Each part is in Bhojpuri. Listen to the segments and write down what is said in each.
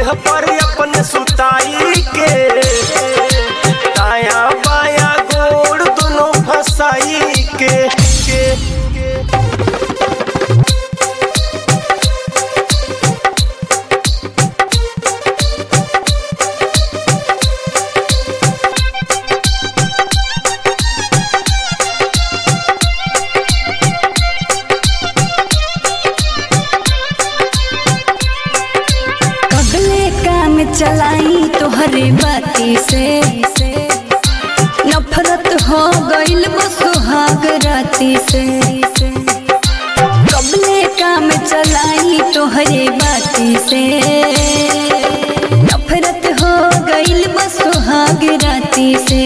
देह पर अपन सुताई के दाया बाया गोड़ दोनों फसाई के के कगले काम चलाई तोहरे बाती से नफरत हो गइल बस सुहाग राती से कगले काम चलाई तोहरे बाती से नफरत हो गइल बस सुहाग राती से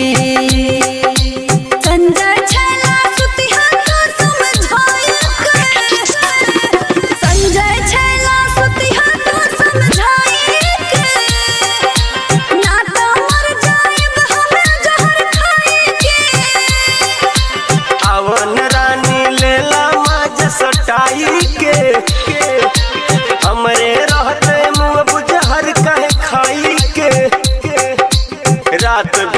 संजय छला सुतिहा तो समझाय के संजय छला सुतिहा तो समझाए के ना तो मर जाएब हमें जहर खाए के अवन रानी लेला माज सटाई के हमरे रहते मुँह बुझहर कहे खाई के रात